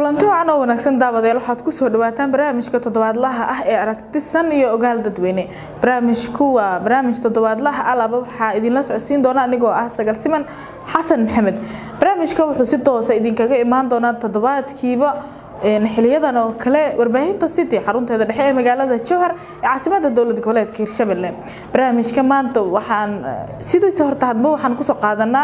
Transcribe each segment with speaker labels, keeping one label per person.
Speaker 1: kulanti wacan oo wanaagsan daawadayaal waxaad kusoo dhawaataan barnaamijka toddobaadlaha ah ee aragtisan iyo ogaal dadweyne barnaamijku waa barnaamij toddobaadlaha alaba waxaa idinla socodsiin doona anigoo ah sagal siman xasan maxamed barnaamijka wuxuu si toosa idinkaga imaan doonaa toddobaadkiiba xiliyadan oo kale warbaahinta city xarunteeda dhexe ee magaalada jowhar ee caasimada dowlad goboleedka hirshabelle barnaamijka maanta waxaan sidiisa horta hadba waxaan kusoo qaadanaa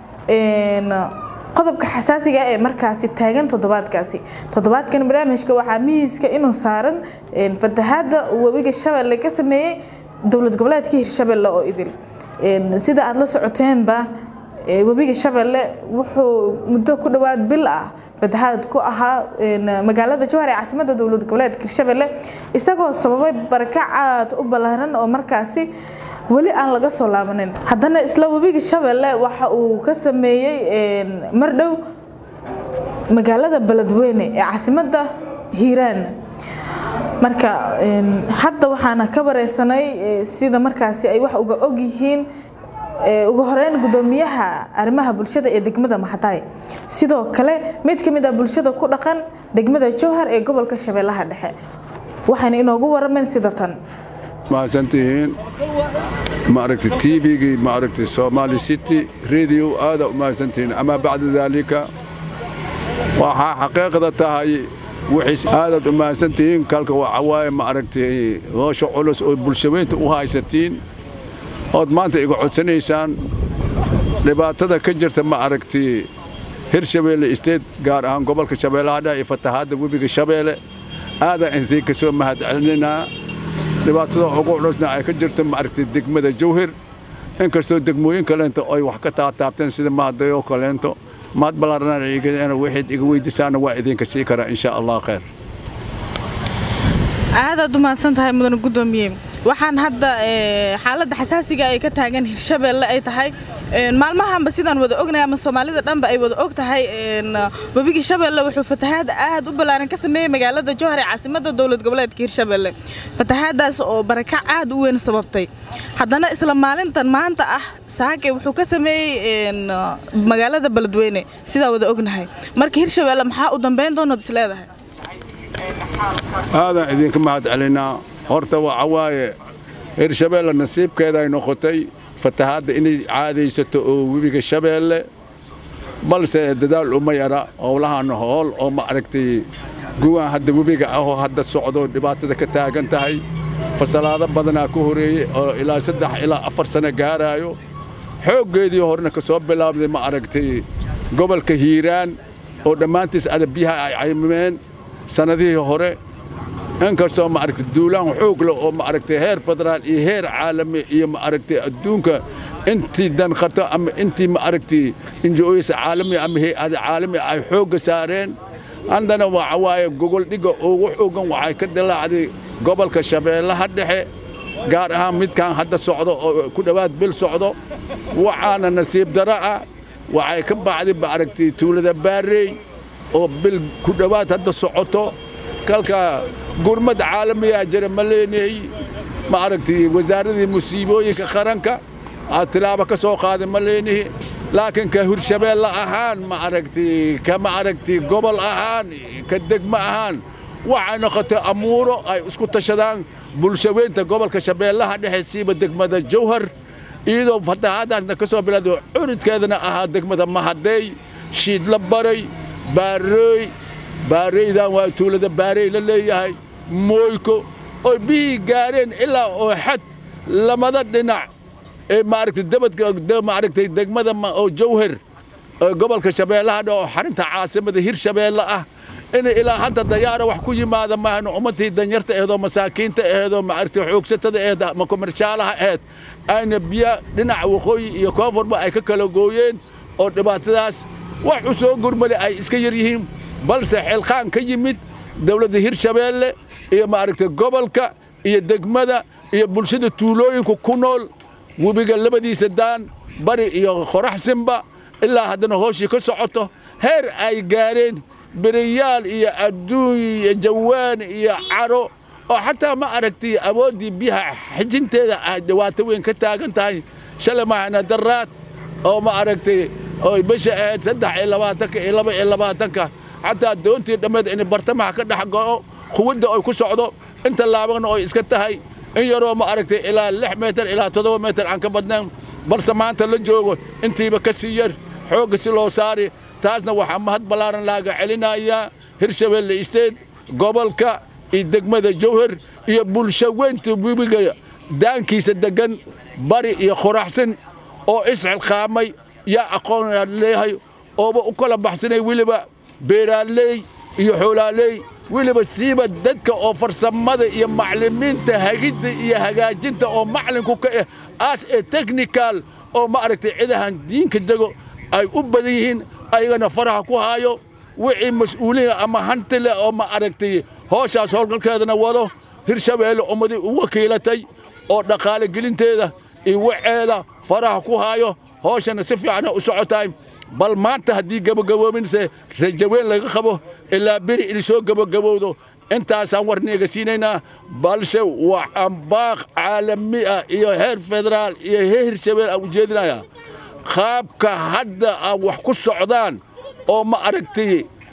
Speaker 1: qodobka xasaasiga ee markaasi taagan toddobaadkaasi toddobaadkan barnaamijka waxaa mihiiska inuu saaran fatahaada webiga shabeelle ka sameeyey dowlad goboleedka hirshabelle oo idil sida aada la socoteenba webiga shabeelle wuxuu muddo ku dhowaad bil ah fatahaad ku ahaa magaalada jowhar ee caasimada dowlad goboleedka hirshabelle isagoo sababay barakac aad u ballaaran oo markaasi weli aan laga soo laabanin haddana isla webiga shabeelle waxa uu ka sameeyey mardhow magaalada beledweyne ee caasimada hiiraan marka hadda waxaana ka wareysanay sida markaasi ay wax uga og yihiin ugu horeyn gudoomiyaha arrimaha bulshada ee degmada maxadaay sidoo kale mid ka mid ah bulshada ku dhaqan degmada jowhar ee gobolka shabeellaha dhexe waxayna inoogu warameen sida tan
Speaker 2: mahadsantihiin maaragtay tvgii maaragtay somali city radio aada u mahadsantihiin amaa bacda daalika waxaa xaqiiqda tahay wixiis aadaad u mahadsantihiin kalka waxa waaye maaragtay hoosha culus oo bulshaweynta u haysatiin ood maanta iga codsanaysaan dhibaatada ka jirta ma aragtay hirshabeelle isteed gaar ahaan gobolka shabeellaha dhexe iyo fatahaadda webiga shabeelle aadaan insii ka soo mahad celinaynaa dhibaatada ugu culusna ay ka jirto maaragtay degmada jawhir inkastoo degmooyin kaleento ay wax ka taataabteen sida mahadayoo kaleento mahad ballaarana waxayd iga weydiisaana waa idinka sii karaa insha allah khayr
Speaker 1: aadaad u mahadsan tahay mudane gudoomiye waxaan hadda xaaladda xasaasiga ay ka taagan hirshabeelle ay tahay maalmahanba sidaan wada ognahay ama soomaalida dhanba ay wada og tahay webigii shabeelle wuxuu fatahaad aad u ballaaran ka sameeyey magaalada jowhar ee caasimada dowlad goboleedka hirshabeelle fatahaadaas oo barakac aad u weyn sababtay haddana isla maalintan maanta ah saake wuxuu ka sameeyey magaalada beledweyne sidaan wada ognahay marka hirshabeelle maxaa u dambeyn doonood is leedahay
Speaker 2: aadaan idinka mahad celinaa horta waxa waaye hirshabeelle nasiibkeeda ay noqotay fatahaadda inay caadaysato oo webiga shabeelle balse dadaal uma yara howlahan hool oo ma aragtay guwaan hadda webiga ahoo hadda socdo dhibaatada ka taagan tahay fasalaado badanaa ku horeeyey oo ilaa saddex ilaa afar sano gaaraayo xooggeedii horena ka soo bilaabday ma aragtay gobolka hiiraan oo dhammaantiis ada biyaha ay caymimeen sannadihii hore inkastoo maaragtay duulaan xoog leh oo maaragtay heer federaal iyo heer caalami iyo maaragtay adduunka intii danqato ama intii maaragtay injo-oysa caalami ama hay-ada caalami ay xoogga saareen haddana waxa waaye gogol dhiga ugu xoogan waxay ka dilaacday gobolka shabeellaha dhexe gaar ahaan midkan hadda socdo oo ku dhowaad bil socdo waxaana nasiib daro ah waxay ka baxday maaragtay tuulada baarey oo bil ku dhowaad hadda socoto kalka gurmad caalamiyaa jira ma leenahay ma aragtay wasaaradii musiibooyinka qaranka aad tilaabo ka soo qaaday ma leenahi laakiin ka hirshabeelle ahaan ma aragtay ka ma aragtay gobol ahaan ka degmo ahaan waxay noqotay amuuro ay isku tashadaan bulshaweynta gobolka shabeellaha dhexe siiba degmada jawhar iyadoo fatahaadaasna ka soo bilowday cunudkeedana ahaa degmada mahadeey shiidla baray baarooy baareydan waa tuulada baarey la leeyahay mooyko oy bihii gaareen ilaa oo xad lamada dhinac ee maaragtay dabadka maaragtay degmada oo jawhar gobolka shabeellaha dhexe oo xarinta caasimada hirshabeelle ah inay ilaa hadda dayaara wax ku yimaada maahno ummadtii danyarta aheedoo masaakiinta aheedoo maaragtay xoogsatada aheed ama komershaalaha aheed ayna biya dhinaca waqooyi iyo koonfurba ay ka kala gooyeen oo dhibaatadaas wax u soo gurmale ay iska yar yihiin balse xilqaan ka yimid dawladda hirshabeelle iyo maaragtay gobolka iyo degmada iyo bulshada tuulooyinku ku nool webiga labadiisa daan bari iyo qoraxsinba ilaa haddana hooshii ka socoto heer ay gaareen beriyaal iyo adduun iyo jawaan iyo caro oo xataa ma aragtay awooddii biyaha xijinteeda ay dhibaato weyn ka taagan tahay shalay mahana daraad oo ma aragtay oo bisha ahayd saddex iyo labaatanka iyo laba iyo labaatanka xataa doontii dhammeed in bartamaha ka dhex go'o quwadda ay ku socdo inta laabagna ay iska tahay in yaroo ma aragtay ilaa lix meetar ilaa toddoba meetar aan ka badnayn balse maanta la joogo intiiba ka sii yar xoogga si loo saari taasna waxaa mahad ballaaran laaga celinayaa hirshabeelle isteed gobolka iyo degmada jowhar iyo bulsho weynta webiga daankiisa deggan bari iyo qoraxsan oo isxilqaamay yaa aqoon leeyahay ooba u kala baxsanay weliba beeraaley iyo xoolaaley weliba siiba dadka oo farsamada iyo maclimiinta hagidda iyo hagaajinta oo maclinku ka ah aas ee technical oo ma aragtay cidahan diinka dego ay u badan yihiin ayagana faraha ku haayo wixii mas-uuliya ama hanti leh oo ma aragtay hooshaas howlgalkeedana wado hirshabeelle ummadii u wakiilatay oo dhaqaale gelinteeda iyo waceeda faraha ku haayo hooshana si fiicana u socotaay bal maanta haddii gabagaboominse rajaweyn laga qabo ilaa beri in soo gabagabowdo intaasaan warniga siinaynaa balse waxaan baaq caalami ah iyo heer federaal iyo heer hirshabeel aan ujeedinayaa qaabka hadda aan wax ku socdaan oo ma aragtay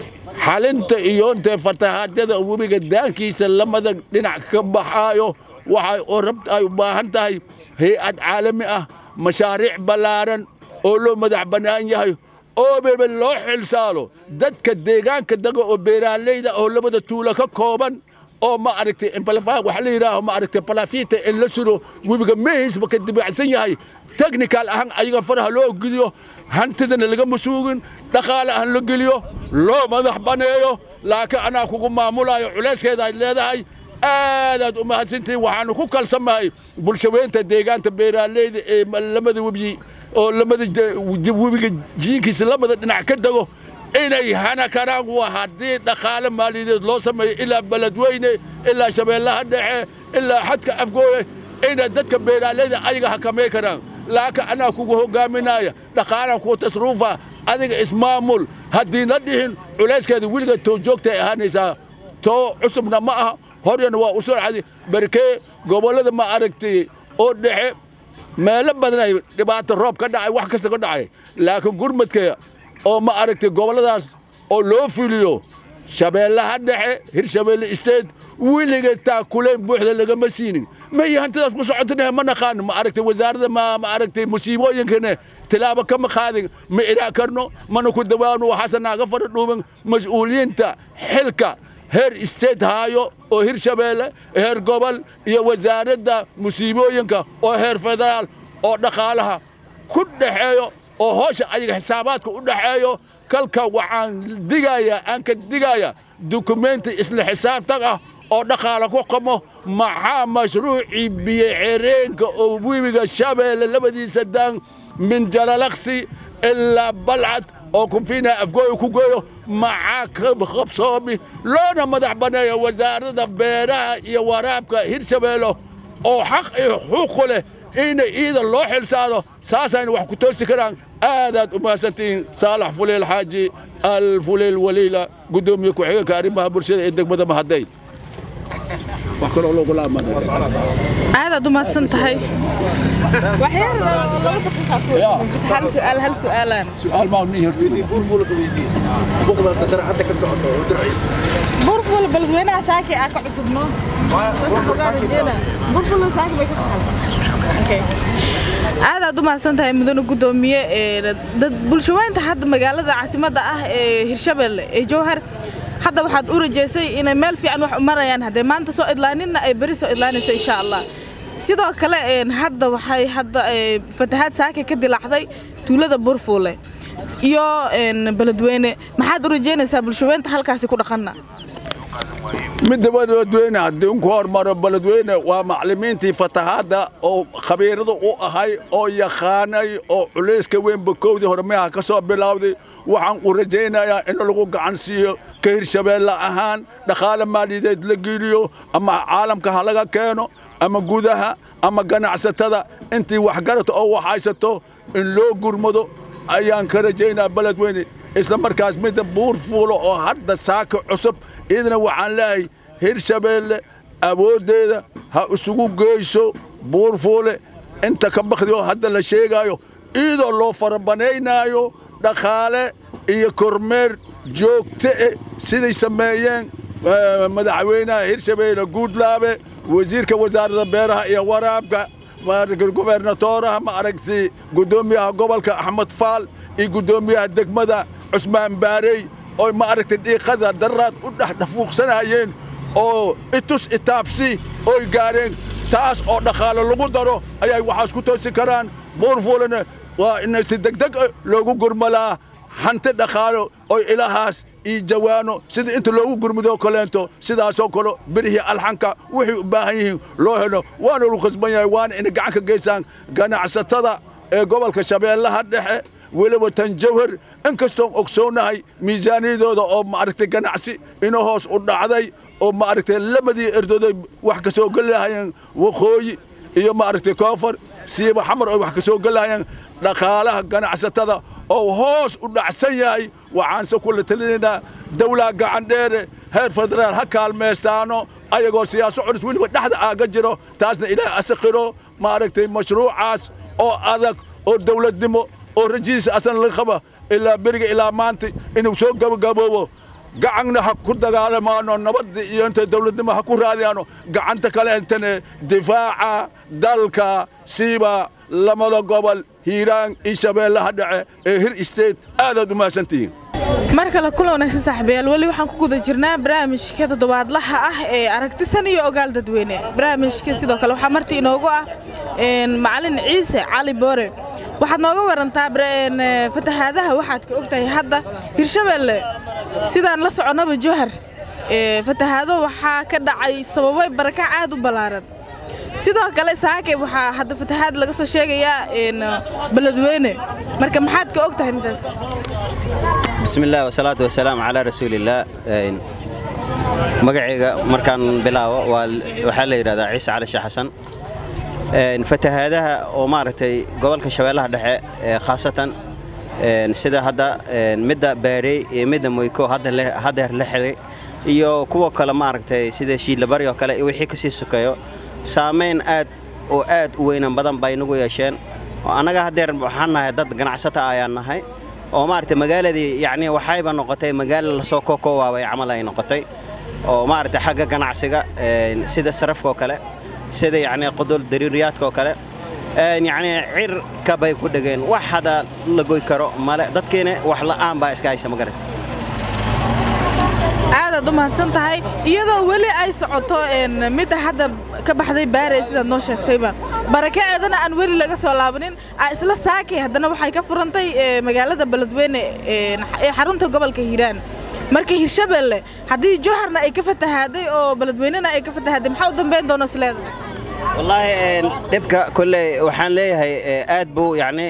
Speaker 2: xalinta iyo intee fatahaadyada webiga daankiisa lamada dhinac ka baxaayo waxay oo rabt ay u baahan tahay hay-ad caalami ah mashaariic ballaaran oo loo madax bannaan yahay oo bebe loo xilsaalo dadka deegaanka daga oo beeraaleyda oo labada tuulo ka kooban oo ma aragtay waxa la yidhaaho ma aragtay balafita in la suro webiga mehisba ka dibacsan yahay technical ahaan ayaga faraha loo gidiyo hantidana laga masuugin dhaqaale ahaan la geliyo loo madax baneeyo laakiin anaa kugu maamulayo culayskeeda ay leedahay aadaad u mahadsantihiin waxaanu ku kalsamahay bulshaweynta deegaanta beeraaleyda ee lamada webi oo lamada webiga jiinkiisa lamada dhinac ka dego inay hana karaan waa haddii dhaqaale maaliyadeed loo sameeyo ilaa beledweyne ilaa shabeellaha dhexe ilaa xadka afgooye inay dadka beeraaleyda ayaga hakamay karaan laakiin anaa kugu hogaaminaya dhaqaalaan kugu tasruufa adiga ismaamul haddiina dhihin culayskeeda weliga too joogtay ahaanaysaa too cusubna ma aha horyana waa u surcadi barkee gobollada ma aragtay oo dhexe meelo badan ay dhibaato roob ka dhacay wax kasta ka dhacay laakiin gurmadka oo ma aragtay gobolladaas oo loo fuliyo shabeellaha dhexe hirshabeelle isteed weliga taakulayn buuxda lagama siinin may hantidaas ku socotana ma naqaan ma aragtay wasaaradda ma ma aragtay musiibooyinkana tilaabo kama qaadin ma iraa karno mana ku dawaano waxaase naaga fara dhuuban mas-uuliyiinta xilka heer state haayo oo hirshabeelle heer gobol iyo wasaaradda musiibooyinka oo heer federaal oo dhaqaalaha ku dhexeeyo oo hoosha ayaga xisaabaadka u dhexeeyo kalka waxaan digayaa aan ka digayaa dukumenti isla xisaabtan ah oo dhaqaala ku qamo maxaa mashruucii biyo xereenka oo webiga shabeelle labadiisa daan min jalalaqsi ilaa balcad oo kunfiina afgooyo ku geeyo maxaa ka qabsoomi loona madax banneeyo wasaaradda beeraha iyo waraabka hirshabeelle oo xaq iyo xuquuqu leh ina iida loo xilsaado saasayna wax ku toosi karaan aadaad u mahadsantihiin saalax fuleel xaaji alfuleel waliila guddoomiye ku-xigeenka arrimaha bulshada ee degmada mahadey wax kaloo loogu
Speaker 1: aadaad u mahadsan tahay hal su'aal hal su'aalaan
Speaker 2: su'aal maa nii
Speaker 1: burful balweynaha saaki aa ka cusubno burful saaki bay ka tahay aadaad u mahadsan tahay mudane guddoomiye dad bulshaweynta hadda magaalada caasimadda ah ee hirshabeelle ee jowhar hadda waxaad u rajaysay inay meel fiican wax u marayaan haddee maanta soo idlaaninna ay beri soo idlaanaysa insha allah sidoo kale hadda waxay hadda fatahaad saaka ka dilaacday tuulada burfuule iyo beledweyne maxaad u rajaynaysaa bulshaweynta halkaasi ku dhaqanna
Speaker 2: midda beledweyne haddii unku hormaro beledweyne waa maclimiintii fatahaadda oo khabiirada u ahay oo yaqaanay oo culayska weynba kowdii hormeha ka soo bilowday waxaan u rajaynayaa in lagu gacan siiyo ka hirshabeelle ahaan dhaqaale maaliyadeed la geliyo ama caalamka ha laga keeno ama gudaha ama ganacsatada intii waxgarata oo waxhaysato in loo gurmado ayaan ka rajaynaa beledweyne isla markaas midda buur fuulo oo hadda saaka cusub idna waxaan leehay hirshabeelle awooddeeda ha isugu geyso buur fuule inta ka bakdi oo hadda la sheegaayo iyadoo loo farabanaynaayo dhaqaale iyo kormeer joogte eh siday sameeyeen madaxweynaha hirshabeelle guudlaabe wasiirka wasaaradda beeraha iyo waraabka gobernatooraha ma aragtay guddoomiyaha gobolka axmed faal iyo guddoomiyaha degmada cusmaan baarey oo ma aragtay dhiiqada daraad u dhexdhafuuqsanayeen oo itus itaabsi oy gaareen taas oo dhaqaale lagu daro ayay waxaas ku toosi karaan buurfuulana waa in si degdeg loogu gurmalaa hanti dhaqaalo oy ilahaas iyo jawaano sida inta loogu gurmudoo kaleento sidaasoo kale birihii alxanka waxay u baahan yihiin loo helo waana lu khasban yahay waana inay gacan ka geysaan ganacsatada ee gobolka shabeellaha dhexe weliba tan jawhar inkastoon ogsoonahay miisaaniyadooda oo maaragtay ganacsi ina hoos u dhacday oo maaragtay lamadii erdooday wax ka soo gelahayeen waqooyi iyo maaragtay koonfur siiba xamar oo wax ka soo gelahayeen dhaqaalaha ganacsatada oo hoos u dhacsan yahay waxaanse kula talinaynaa dawlaa gacan dheere heer federaal ha kaalmaystaano ayagoo siyaaso culus weliba dhexda aaga jiro taasna ilaahay asaqiro maaragtay mashruucaas oo adag oo dawladnimo oo rajiisa asan laga qaba ilaa beriga ilaa maanta inuu soo gabagaboobo gacanna ha ku dagaalamaano nabadda iyo inta dawladnimo ha ku raadiyaano gacanta kale intane difaaca dalka siiba lamada gobol hiiraan iyo shabeellaha dhace ee hir state aadaad u mahadsantihiin
Speaker 1: mar kale kula wanaagsan saaxiibayaal weli waxaan ku guda jirnaa barnaamijka toddobaadlaha ah ee aragtisan iyo ogaal dadweyne barnaamijka sidoo kale waxaa martii inoogu ah macalin ciise cali boore waxaad nooga warantaa fatahaadaha waxaad ka ogtahay hadda hirshabeelle sidaan la soconnaba jowhar fatahaado waxaa ka dhacay sababay barakac aad u ballaaran sidoo kale saake waxaa hadda fatahaad laga soo sheegayaa beledweyne marka maxaad ka og tahay midaas
Speaker 3: bismi illah wasalaatu wasalaamu calaa rasuulillaah magacayga markaan bilaabo waxaa la yidhahdaa ciise cali sheekh xasan fatahaadaha oo maaragtay gobolka shabeellaha dhexe khaasatan sida hadda midda baarey iyo midda moyko haddeer la xiray iyo kuwa kale maaragtay sida shiidlabari oo kale iyo wixii kasii sokeeyo saamayn aad oo aad u weynan badan bay nagu yeesheen oo annaga haddeer waxaan nahay dad ganacsata ayaan nahay oo maaragtay magaaladii yacni waxayba noqotay magaalo lasoo kookoowaabay camal ay noqotay oo maaragtay xagga ganacsiga sida sarafka oo kale sida yacni qudul dariiriyaadka oo kale yacni cirka bay ku dhegeen wax hadda la goy karo male dadkiina wax la'aan baa iska haysa magarata
Speaker 1: aadaad u mahadsan tahay iyadoo weli ay socoto midda hadda ka baxday baarey sidaad noo sheegtayba barakaceedana aan weli laga soo laabanin isla saakay haddana waxay ka furantay magaalada beledweyne ee xarunta gobolka hiiraan marka hirshabeelle haddii jowharna ay ka fatahaaday oo beledweynena ay ka fatahaaday maxaa u dambayn doona isleedahay
Speaker 3: wallaahi dhibka kolley waxaan leeyahay aad buu yacni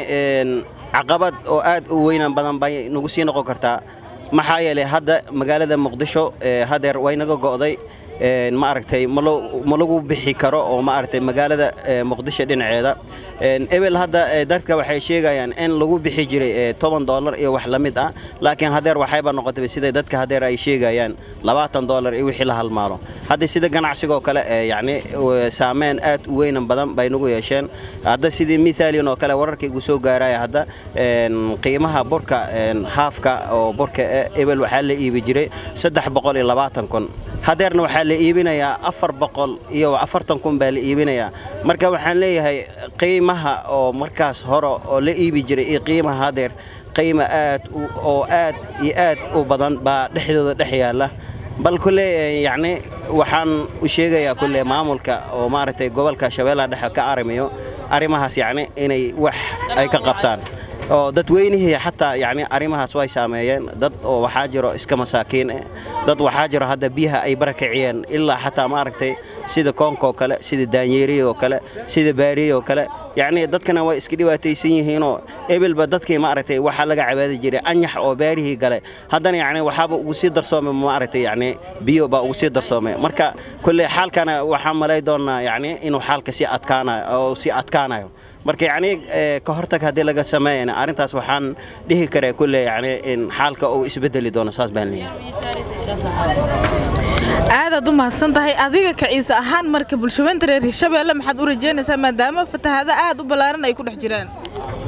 Speaker 3: caqabad oo aad u weynan badan bay nagu sii noqon kartaa maxaa yeelay hadda magaalada muqdisho hadeer way naga go'day ma aragtay ma lagu bixi karo oo ma aragtay magaalada muqdisho dhinaceeda ebel hadda dadka waxay sheegayaan in lagu bixi jiray toban doolar iyo wax la mid ah laakiin hadeer waxayba noqotay sida dadka hadeer ay sheegayaan labaatan doolar iyo wixii la halmaalo hadda sida ganacsiga oo kale yacni saameyn aad u weynan badan bay nagu yeesheen hadda sidii mithalian oo kale wararka igu soo gaaraya hadda qiimaha burka haafka oo burka ebel waxaa la iibi jiray saddex boqol iyo labaatan kun hadeerna waxaa la iibinayaa afar boqol iyo afartan kun baa la iibinayaa marka waxaan leeyahay qiimaha oo markaas hore oo la iibi jiray iyo qiimaha hadeer qiima aad oo aad iyo aad u badan baa dhexdooda dhex yaalla bal kulle yacni waxaan u sheegayaa kulle maamulka oo maaragtay gobolka shabeellaha dhexe ka arrimayo arrimahaas yacni inay wax ay ka qabtaan oo dadweynihii xataa yacni arrimahaas way saameeyeen dad oo waxaa jiro iska masaakiin eh dad waxaa jiro hadda biyaha ay barakiciyeen ilaa xataa maaragtay sida koonka oo kale sida daanyeeriya oo kale sida baariya oo kale yacni dadkana way iska dhibaataysan yihiinoo ebelba dadkii maaragtay waxaa laga cabaadi jiray anyax oo baarihii gale haddana yacni waxaaba ugu sii darsoomay maaragtay yacni biyo baa ugu sii darsoomay marka kulley xaalkana waxaan malay doonaa yacni inuu xaalka sii adkaanayo oo sii adkaanayo marka yacni ka hortag haddii laga sameeyana arrintaas waxaan dhihi karaa kulle yacni in xaalka uu isbedeli doono saas baan leeyahay
Speaker 1: aadaad u mahadsan tahay adiga ka ciise ahaan marka bulshaweynta reer hirshabeelle maxaad u rajeynaysaa maadaama fatahaado aad u ballaaran ay ku dhex jiraan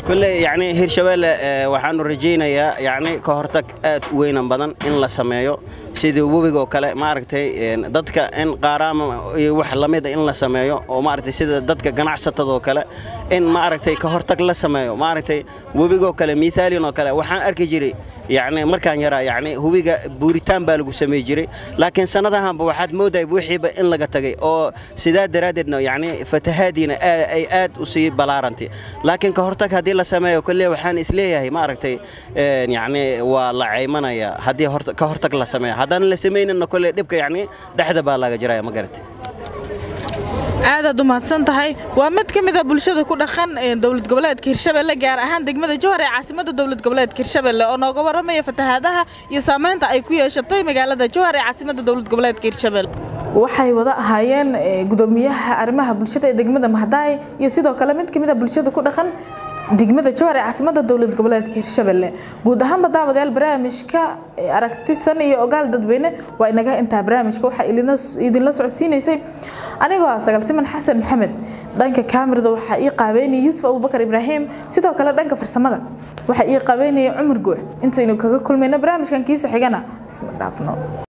Speaker 3: kulley yacni hirshabeelle ee, waxaanu rajaynayaa yacni ka hortag aad u weynan badan in la sameeyo sidii webigoo kale maaragtay een, dadka in qaaraama iyo wax lamida in la sameeyo oo maaragtay sida dadka ganacsatadoo kale in maaragtay ka hortag la sameeyo maaragtay webigoo kale miithaalin oo kale waxaan arki jiray yacni markaan yaraa yacni hubiga buuritaan baa lagu samey jiray laakiin sannadahanba waxaad moodahay wixiiba in laga tagay oo sidaa daraaddeedna yacni fatahaadiina aa- ay aad u sii balaarantay laakiin ka hortag haddii la sameeyo kolley waxaan isleeyahay maaragtay een, yacni waa la caymanaya haddii horta- ka hortag la sameeyo haddaan la samaynina kolley dhibka yacni dhexda baa laga jiraya ma garatay
Speaker 1: aadaad u mahadsan tahay waa mid ka mid a bulshada ku dhaqan ee dowlad goboleedka hirshabelle gaar ahaan degmada jowhar ee caasimada dowlad goboleedka hirshabelle oo nooga waramaya fatahaadaha iyo saamaynta ay ku yeeshatay magaalada jowhar ee caasimada dowlad goboleedka hirshabelle waxay wada ahaayeen eh, gudoomiyaha arrimaha bulshada ee degmada mahdaay iyo sidoo kale mid ka mid a bulshada ku dhaqan degmada jowhar ee caasimada dowlad goboleedka hirshabelle guud ahaanba daawadayaal barnaamijka eh, aragtisan iyo ogaal dadweyne waa inaga intaa barnaamijka waxaa ilina- idinla socodsiinaysay anigoo ah sagal siman xasan maxamed dhanka kaamirada waxaa ii qaabeynaya yuusuf abubakar ibraahim sidoo kale dhanka farsamada waxaa ii qaabeynaya cumar guux intaynu kaga kulmayno barnaamijkan kiisa xigana isma dhaafno